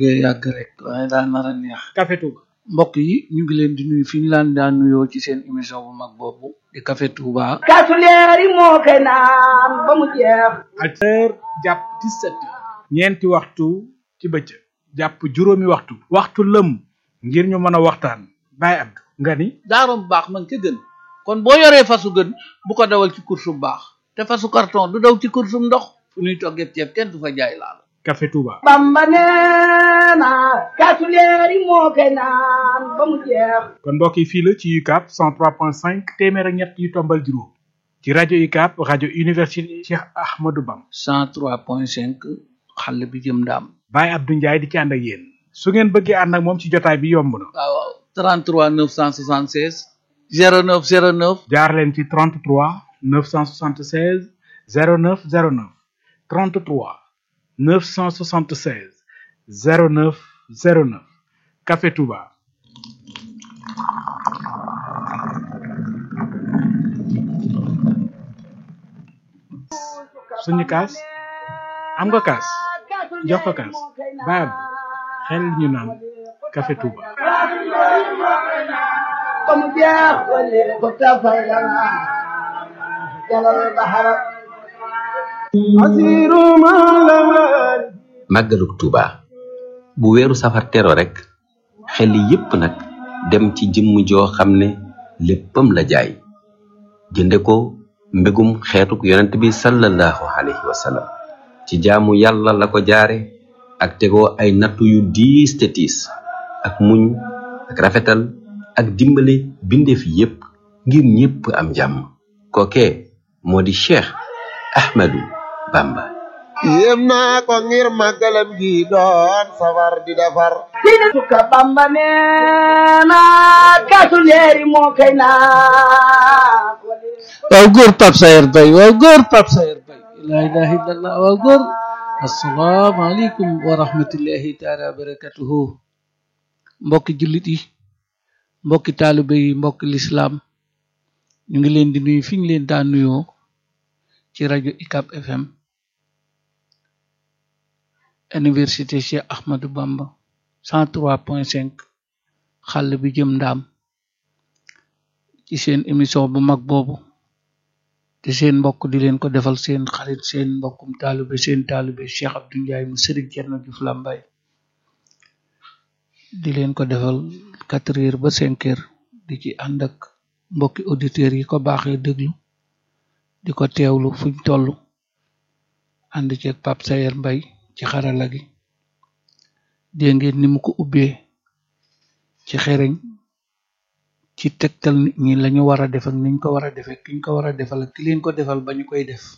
bëggee yàgg rek waaye daa nar a neex Café Touba mbokk yi ñu ngi leen di nuyu fi ñu laan daan nuyoo ci seen émission bu mag boobu di Café Touba kaasu leeri moo koy naan ba mu jeex heure jàpp 17 ñeenti waxtu ci bëccëg jàpp juróomi waxtu waxtu lëm ngir ñu mën a waxtaan Baye Abdou nga ni daarom baax man ca gën kon boo yoree fasu gën bu ko dawal ci course bu baax te fasu carton du daw ci course bu ndox fu ñuy toggee ceeb kenn du fa jaay laal Café Touba bamba neena kaasu leeri moo koy naan ba mu jeex kon mbokk yi fii la ci UCAB 103.5 téeméer ak ñett yu tombal juróom ci rajo UCAB rajo université Cheikh Ahmadou Bam 103.5 xale bi jëm ndaam Baye Abdou Ndiaye di ci ànd ak yéen su ngeen bëggee ànd ak moom ci jotaay bi yomb na waaw waaw 33 976 09 09 jaar leen ci 33 976 09 09 33 976 09 09 Café Touba suñu kaas am nga kaas jox ko kaas Baye Abdou xel ñu naan Café Touba ba mu jeex wala ko tafay lana jalal bahara asiru malaman màggaluk Tuuba bu weeru safar tero rek xel yépp nag dem ci jëmm joo xam ne léppam la jaay jënde ko mbégum xeetuk yonent bi sallallahu alayhi wa sallam ci jaamu yàlla la ko jaare ak tegoo ay nattu yu diis te tiis ak muñ ak rafetal ak dimbale bindeef yépp ngir ñépp am jàmm kookee moo di Cheikh Ahmadou Bamba yéem naa ko ngir màggalam gi doon safar di defar sine suka bamba neena kaasu leeri moo koy naan waaw góor Pape Sayer Bay waaw góor Pape Sayer Bay la ilaha illallah waaw góor asalaamaaleykum wa rahmatullahi taala wa barakatuhu mbokki jullit yi mbokki taalibe yi mbokki lislaam ñu ngi leen di nuyu fi ñu leen daan nuyoo ci rajo UCAB FM université Cheikh Ahmadou Bamba 103.5 xàll bi jëm ndaam ci seen émission bu mag boobu te seen mbokk di leen ko defal seen xarit seen mbokkum taalibe seen taalibe Cheikh Abdou Ndiaye mu sëriñ Cerno Juuf Làmbaay di leen ko defal quatre heures ba cinq heures di ci ànd ak mbokki auditeurs yi ko baaxee déglu di ko teewlu fuñ toll ànd ceeg Pape Sayer Mbay ci xarala gi dégg ngeen ni mu ko ubbee ci xereñ ci tegtal nit ñi lañu war a def ak niñ ko war a defee kiñ ko war a defal ak ki leen ko defal ba ñu koy def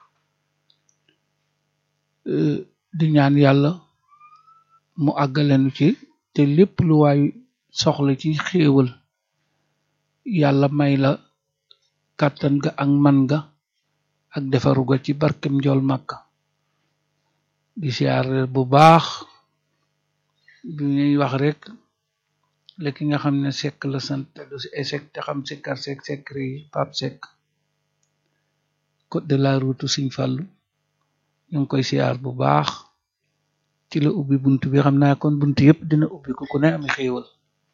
di ñaan yàlla mu àggalenu ci te lépp lu waay soxla ci xéewal yàlla may la kàttan ga ak man ga ak defaru ga ci barkem njool màkka di siyaar bu baax bi ñuy wax rek la ki nga xam ne sekk la sant te du si échec te xam sikkar sekk secret yi pap sekk code de la route Sëñ Fallu ñu ngi koy siyaar bu baax ci la ubbi bunt bi xam naa kon bunt yépp dina ubbi ku ku ne ami xéewal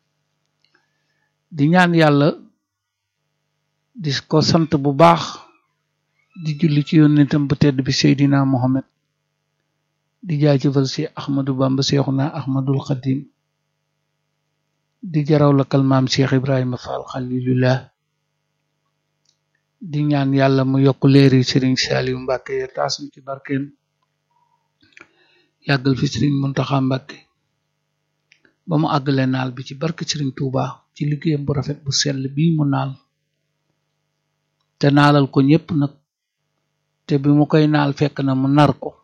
di ñaan yàlla di ko sant bu baax di julli ci yonentam bu tedd bi Seydina Mohamed di jaajëfal si Ahmadou Bamba Seexuna Ahmadul Xadim di jaraw la kalmaam Cheikh Ibrahima Fall Xalilullah di ñaan yàlla mu yokk leeri Sëriñ Saaliw Mbàkke ya taas ñu ci barkeem yàggal fi Sëriñ Muntaxa Mbàkke ba mu àggale naal bi ci barke Sëriñ Tuuba ci liggéeyam bu rafet bu sell bii mu naal te naalal ko ñépp nag te bi mu koy naal fekk na mu nar ko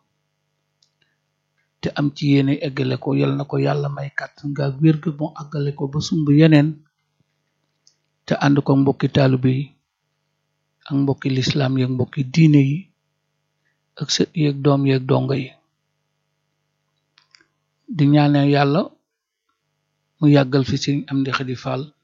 te am ci yéene eggale ko yal na ko yàlla may kàttan nga wér gu mu àggale ko ba sumb yeneen te ànd ko mbokki taalibe yi ak mbokki lislaam yeeg mbokki diine yi ak sët yeeg doom yeeg dongo yi di ñaane yàlla mu yàggal fi sëriñ Amdi Xadi Fall